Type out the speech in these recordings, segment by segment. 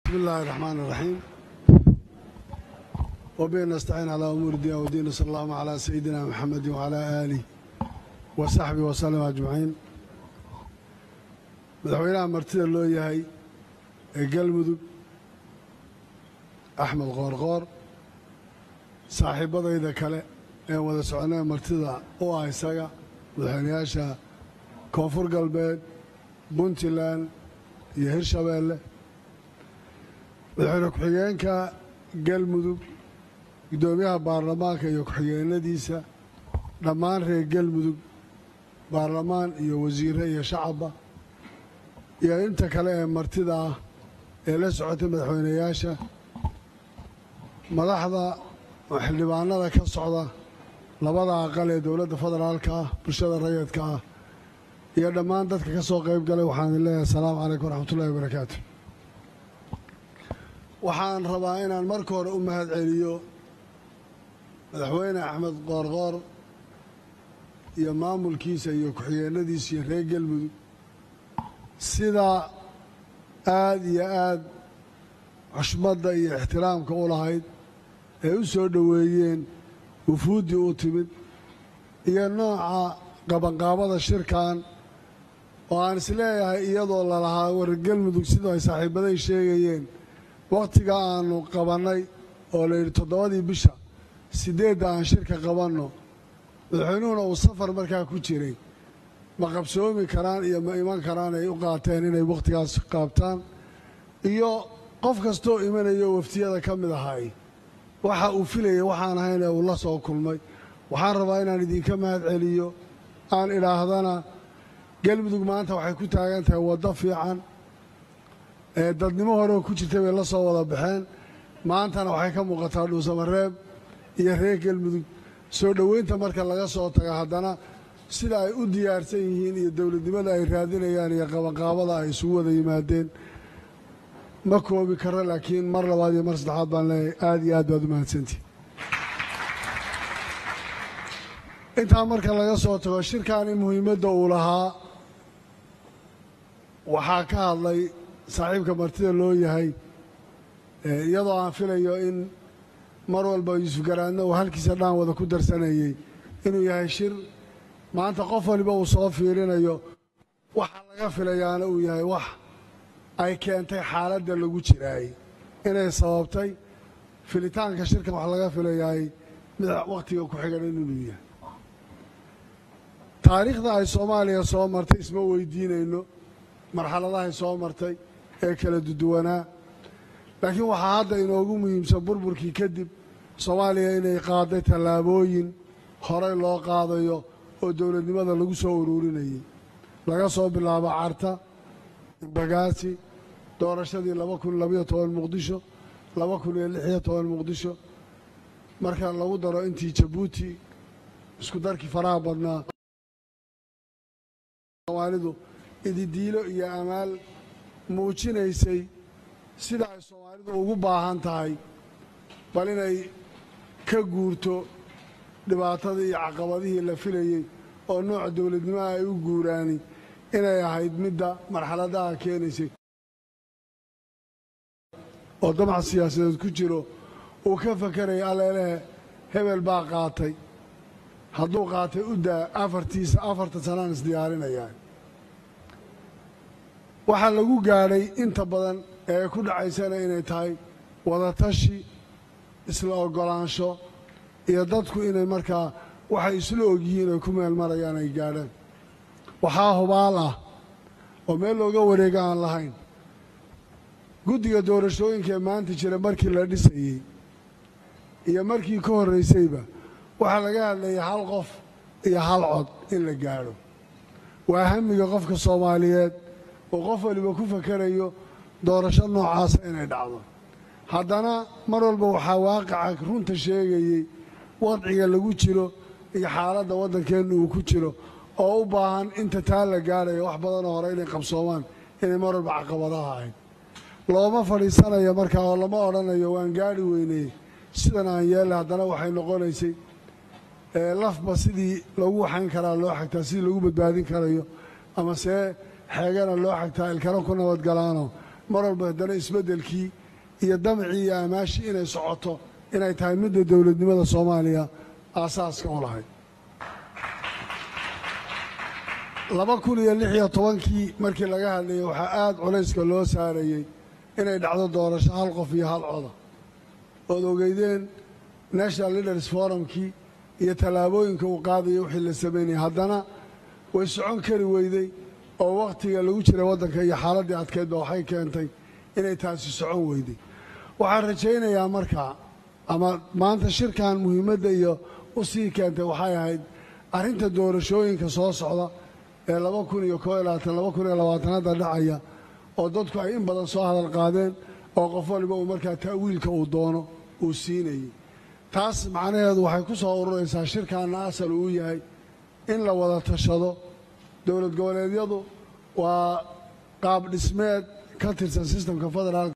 بسم الله الرحمن الرحيم وبه نستعين على أمور الدين والدين صلى الله على سيدنا محمد وعلى آله وصحبه وسلم أجمعين madaxweynaha martida loo yahay ee galmudug axmed qoorqoor saaxiibbadayda kale ee wada soconee martida u ah isaga madaxweynayaasha koonfur galbeed puntland iyo hirshabeelle madaxweyne ku-xigeenka galmudug guddoomiyaha baarlamaanka iyo ku-xigeenadiisa dhammaan reer galmudug baarlamaan iyo wasiire iyo shacabba iyo inta kale ee martida ah ee la socotay madaxweynayaasha madaxda oo xildhibaanada ka socda labada aqal ee dowladda federaalka ah bulshada rayidka ah iyo dhammaan dadka ka soo qayb galay waxaan idin leeyahay asalaamu calaykum waraxmatullahi wabarakaatu waxaan rabaa inaan marka hore u mahad celiyo madaxweyne axmed qoorqoor iyo maamulkiisa iyo ku-xigeenadiisa iyo reer galmudug sida aad iyo aad xushmadda iyo ixtiraamka u lahayd ee u soo dhoweeyeen wufuuddii u timid iyo nooca qabanqaabada shirkan oo aan isleeyahay iyadoo lalahaa war galmudug sidoo ay saaxiibbaday sheegayeen wakhtiga aannu qabannay oo layidhi toddobadii bisha siddeedda aan shirka qabanno madaxweynuhuna uu safar markaa ku jiray ma qabsoomi karaan iyo ma iman karaan ay u qaateen inay wakhtigaas qaabtaan iyo qof kastoo imanayo waftiyada ka mid ahay waxa uu filayay waxaan ahayn ee uu la soo kulmay waxaan rabaa inaan idinka mahad celiyo aan idhaahdana galmudug maanta waxay ku taagan tahay waddo fiican ee dadnimo horeo ku jirtay bay la soo wada baxeen maantana waxay ka muuqataa dhuusamareeb iyo reer galmudug soo dhoweynta marka laga soo taga haddana sida ay u diyaarsan yihiin iyo dowladnimada ay raadinayaan iyo qabanqaabada ay isugu wada yimaadeen ma koobi karo laakiin mar labaad iyo mar saddexaad baan leeyahay aad iyo aad baad u mahadsantihi intaa marka laga soo tago shirkani muhiimadda uu lahaa waxaa ka hadlay saaxiibka martida loo yahay iyadoo aan filayo in mar walba yuusuf garaadna uu halkiisa dhaan wada ku darsanayey inuu yahay shir maanta qof waliba uu soo fiirinayo waxa laga filayaana uu yahay wax ay keentay xaaladda lagu jiraay inay sababtay filitaanka shirkan wax laga filayaay mid wakhtiga ku xigan inuu yahay taariikhda ay soomaaliya soo martay isma weydiinayno marxaladahay soo martay ee kala duduwanaa laakiin waxaa hadda inoogu muhiimsan burburkii kadib soomaaliya inay qaaday tallaabooyin horey loo qaadayo oo dowladnimada lagu soo uruurinayay laga soo bilaabo carta imbagaasi doorashadii laba kun labayo toban muqdisho laba kun iyo lixiyo toban muqdisho marka lagu daro intii jabuuti isku darkii faraha badnaa soomaalidu ididiilo iyo amaal muujinaysay sida ay soomaalidu ugu baahan tahay bal inay ka guurto dhibaatadii iyo caqabadihii la filayey oo nooca dowladnimaha ay u guuraani inay ahayd midda marxaladaha keenaysay oo damac siyaasadeed ku jiro uu ka fakaraya alleelehe hebel baa qaatay hadduu qaatay u daa afartiisa afartan sanaan isdiyaarinayaa waxaa lagu gaadhay inta badan ee ku dhacaysana inay tahay wadatashi isla oggolaansho iyo dadku inay markaa waxay isla ogyihiin ay ku meel marayaan ay gaadhaan waxaa hubaal ah oo meel looga wareega aan lahayn guddiga doorashooyinka ee maanta jira markii la dhisayey iyo markii ka horraysayba waxaa laga hadlayay hal qof iyo hal cod in la gaadho waa hamiga qofka soomaaliyeed oo qof waliba ku fakarayo doorasho noocaasa inay dhacdo haddana mar walba waxaa waaqaca runta sheegayey wadciga lagu jiro iyo xaaladda waddankeenna uu ku jiro oo u baahan inta taa la gaadhayo wax badanoo hore inay qabsoomaan inay mar walba caqabadaha ahayd looma fadhiisanayo markaa oo lama odhanayo waan gaadhi weynay sidan aan yeella haddana waxay noqonaysay lafba sidii lagu waxayn karaa loo xagtaa sidii lagu badbaadin karayo ama see xeegana loo xagtaa ilkana ku nabadgalaano mar walba haddana isbeddelkii iyo damcii iyo amaashii inay socoto inay tahay midda dowladnimada soomaaliya aasaaska u lahayd laba kun iyo lix iyo tobankii markii laga hadlayay waxaa aada culayska loo saarayey inay dhacdo doorasho hal qof iyo hal coda ood ogeydeen national leaders forumkii iyo tallaabooyinka uu qaadaya wixii la samaynayay haddana way socon kari weyday oo wakhtiga lagu jira waddanka iyo xaaladdii adkeydba waxay keentay inay taasi socon weyday waxaan rajaynayaa markaa ama maanta shirkan muhiimadda iyo u sii keentay waxay ahayd arrinta doorashooyinka soo socda ee laba kun iyo koo iyo labaatan laba kun iyo labaatanada dhacaya oo dadku ay in badan soo hadal qaadeen oo qof waliba uu markaa ta'wiilka uu doono uu siinayay taas macnaheedu waxay ku soo ururaysaa shirkaanna asal uu yahay in la wada tashado dowlad goboleedyadu waa qaab dhismeed ka tirsan sistemka federaalka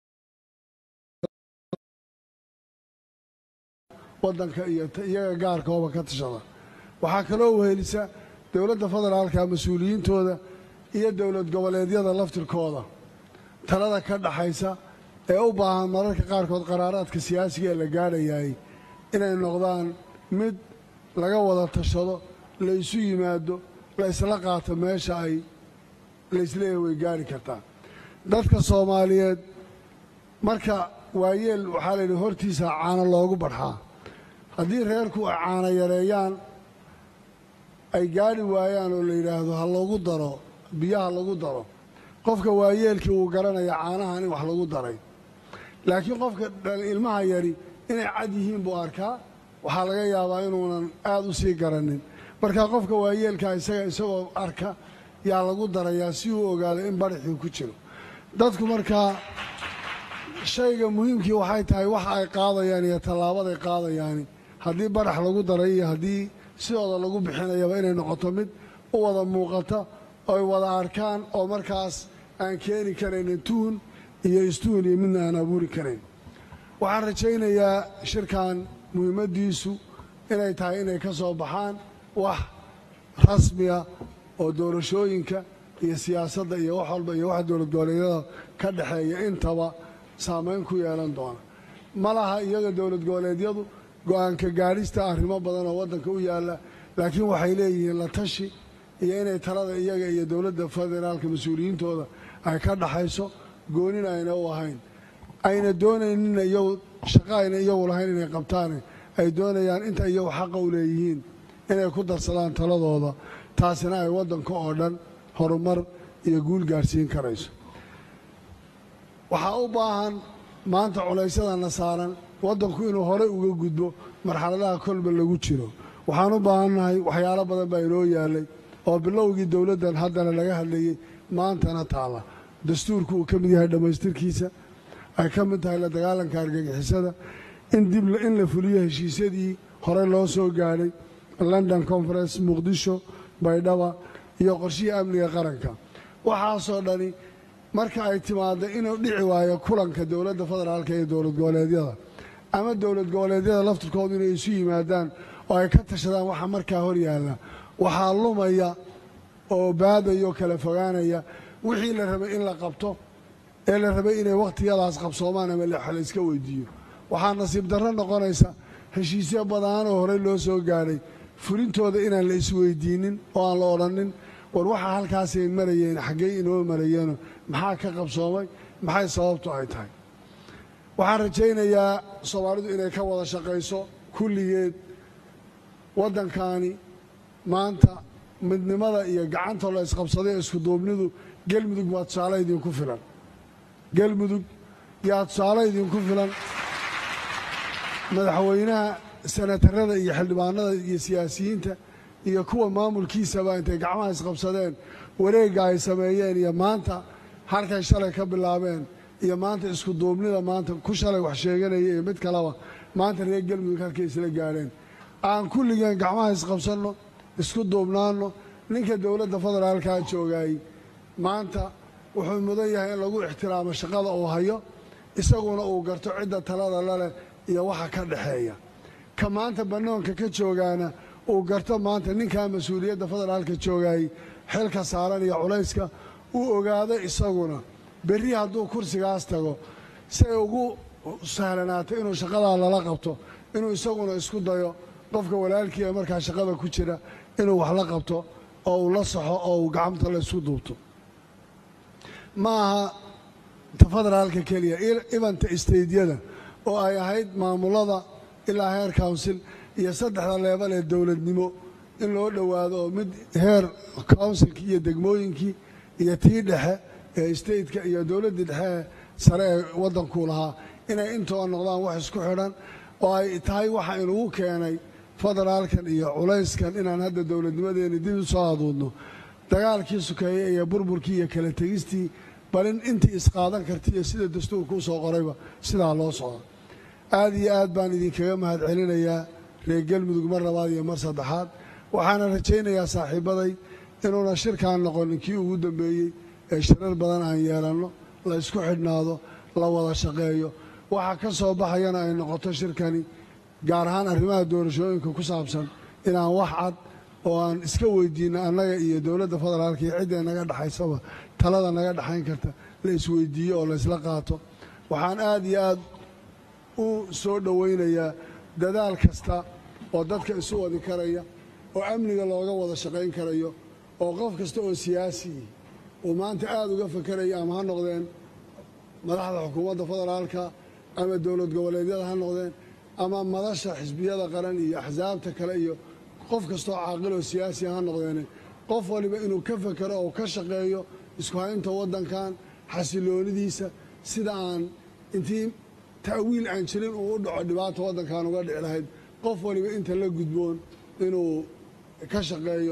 waddanka iyo iyaga gaarkooba ka tashada waxaa kaloo wehelisa dowladda federaalka mas-uuliyiintooda iyo dowlad goboleedyada laftirkooda talada ka dhaxaysa ee u baahan mararka qaarkood qaraaraadka siyaasiga ee la gaadhayaay inay noqdaan mid laga wada tashado la isu yimaado la isla qaato meesha ay laisleeyahay way gaari kartaa dadka soomaaliyeed marka waayeel waxaa la yidhi hortiisa caano loogu badxaa haddii reerku ay caano yareeyaan ay gaadhi waayaan oo la yidhaahdo ha lagu daro biyaha lagu daro qofka waayeelkii wuu garanaya caanahan in wax lagu daray laakiin qofka ilmaha yari inay cad yihiin buu arkaa waxaa laga yaabaa inuunan aad u sii garanin marka qofka waayeelkaa isaga isagoo arka yaa lagu darayaa si uu ogaado in baraxii ku jiro dadku markaa shayga muhiimkii waxay tahay waxa ay qaadayaan iyo tallaabaday qaadayaani haddii barax lagu daray iyo haddii sidooda lagu bixinayaba inay noqoto mid u wada muuqata oy wada arkaan oo markaas aan keeni karaynin tuhun iyo istuhun iyo midna aan abuuri karayn waxaan rajaynayaa shirkan muhiimaddiisu inay tahay inay ka soo baxaan wax rasmiya oo doorashooyinka iyo siyaasadda iyo wax walba iyo waxa dowlad goboleedyada ka dhexeeya intaba saamayn ku yeelan doona ma laha iyaga dowlad goboleedyadu go-aanka gaadhista arrimo badan oo waddanka u yaalla laakiin waxay leeyihiin la tashi iyo inay talada iyaga iyo dowladda federaalka mas-uuliyiintooda ay ka dhaxayso goonina ayna u ahayn ayna doonayninna iyagu shaqo ayna iyagu lahayn inay qabtaane ay doonayaan inta iyagu xaqa u leeyihiin inay ku darsadaan taladooda taasina ay waddanka oo dhan horumar iyo guul gaadhsiin karayso waxaa u baahan maanta culaysyadana saaran waddanku inuu horey uga gudbo marxaladaha kolba lagu jiro waxaan u baahannahay waxyaalo badan baa inoo yaalay oo bilowgii dowladdan haddana laga hadlayey maantana taalla dastuurku uu ka mid yahay dhammaystirkiisa ay ka mid tahay la dagaalanka argagixisada in dib in la fuliyo heshiisyadii horey loo soo gaadhay london conference muqdisho baydhaba iyo qorshihii amniga qaranka waxaasoo dhani marka ay timaaddo inuu dhici waayo kulanka dowladda federaalka iyo dowlad goboleedyada ama dowlad goboleedyada laftirkoodu inay isu yimaadaan oo ay ka tashadaan waxa markaa hor yaalla waxaa lumaya oo baadaya oo kala fogaanaya wixii la rabay in la qabto ee la rabay inay wakhtiyadaas qabsoomaan ama la iska weydiiyo waxaa nasiib darro noqonaysa heshiisyo badaan oo horey loo soo gaadhay fulintooda inaan la isweydiinin oo aan la odhanin war waxaa halkaasay marayeen xaggey inoo marayeeno maxaa ka qabsoomay maxay sababtu ay tahay waxaan rajaynayaa soomaalidu inay ka wada shaqayso kulligeed waddankaani maanta midnimada iyo gacanta la isqabsaday ee iskuduubnidu gelmudug waa tusaale idinku filan gelmudug yaa tusaale idinku filan madaxweynaha senatarada iyo xildhibaanada iyo siyaasiyiinta iyo kuwa maamulkiisaba intay gacmaha isqabsadeen wareegga ay sameeyeen iyo maanta halkay shalay ka bilaabeen iyo maanta isku duubnida maanta ku shalay wax sheeganaya iyo mid kaleba maanta reer gelmudug halkay isla gaadheen aan kulligeen gacmaha isqabsanno isku duubnaanno ninka dowladda federaalkaa joogaayey maanta wuxuu mudan yahay in lagu ixtiraamo shaqada uu hayo isaguna uu garto cidda talada laleh iyo waxa ka dhexeeya ka maanta bannoonka ka joogaana uu garto maanta ninkaa mas-uuliyadda federaalka joogaayey xilka saaran iyo culayska uu ogaado isaguna berri hadduu kursigaas tago si ay ugu sahlanaato inuu shaqadaa lala qabto inuu isaguna isku dayo qofka walaalkiia markaa shaqada ku jira inuu wax la qabto oo uu la saxo oo uu gacanta la isku duubto ma aha ta federaalka keliya ibanta isteydyada oo ay ahayd maamulada ilaa heer counsil iyo saddexda leebal ee dowladnimo in loo dhowaado oo mid heer counsilkii iyo degmooyinkii iyo tii dhexe ee stateka iyo dowladdii dhexe ee sare ee waddankuu lahaa inay intooda noqdaan wax isku xidhan oo ay tahay waxa inugu keenay federaalkan iyo culayskan inaan hadda dowladnimadeeni dib u soo aduudno dagaalkii sukeeye iyo burburkii iyo kala tegistii balin intii isqaadan karta iyo sida dastuurka u soo qorayba sidaa loo socdo aad iyo aad baan idinkaga mahad celinayaa reer galmudug mar labaad iyo mar saddexaad waxaana rajaynayaa saaxiibbaday inuuna shirkaan noqonin kii ugu dambeeyey ee shirar badan aan yeelanno la isku xidhnaado la wada shaqeeyo waxa ka soo baxayana ay noqoto shirkani gaar ahaan arrimaha doorashooyinka ku saabsan inaan wax cad oo aan iska weydiinno annaga iyo dowladda federaalka iyo cidday naga dhexaysaba talada naga dhexayn karta la isweydiiyo oo laysla qaato waxaan aad iyo aad u soo dhowaynayaa dadaal kasta oo dadka isu wadi karaya oo amniga looga wada shaqayn karayo oo qof kasta oo siyaasiyi uu maanta aad uga fakeraya ama ha noqdeen madaxda xukuumadda federaalka ama dowlad goboleedyada ha noqdeen ama madasha xisbiyada qaran iyo axsaabta kale iyo qof kastoo caaqil oo siyaasiya ha noqdeene qof waliba inuu ka fekero oo ka shaqeeyo isku haynta waddankan xasiloonidiisa sida aan intii ta'wiil aan jirin uu u dhaco dhibaata waddankan uga dhici lahayd qof waliba inta la gudboon inuu ka shaqeeyo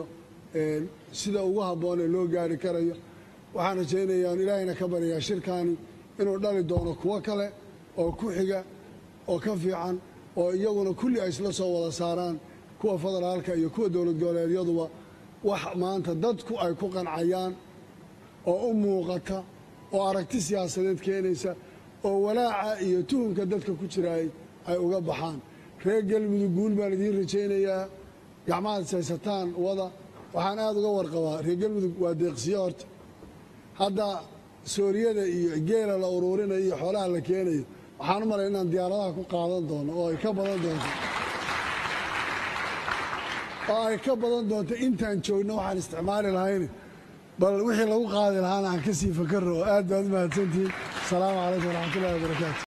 sida ugu habboon ee loo gaari karayo waxaan rajaynayaa on ilaahayna ka baryayaa shirkaani inuu dhali doono kuwo kale oo ku xiga oo ka fiican oo iyaguna kulli ay isla soo wada saaraan kuwa federaalka iyo kuwa dowlad goboleedyaduba wax maanta dadku ay ku qancayaan oo u muuqata oo aragti siyaasadeed keenaysa oo walaaca iyo tuhumka dadka ku jiraay ay uga baxaan reer galmudug guul baan idiin rajaynayaa gacmahaad saysataan wada waxaan aad uga warqabaa reer galmudug waa deeqsiyo horta hadda sooriyada iyo geela la uruurinayo iyo xoolaha la keenayo waxaan u malay inaan diyaaradaha ku qaadan doono oo ay ka badan doonto oo ay ka badan doonto intaan joogno waxaan isticmaali lahayn bal wixii lagu qaadi lahaana aan ka sii fakaro oo aad baad u mahadsantihiin asalaamu calaykum waraxmatullahi wabarakaatu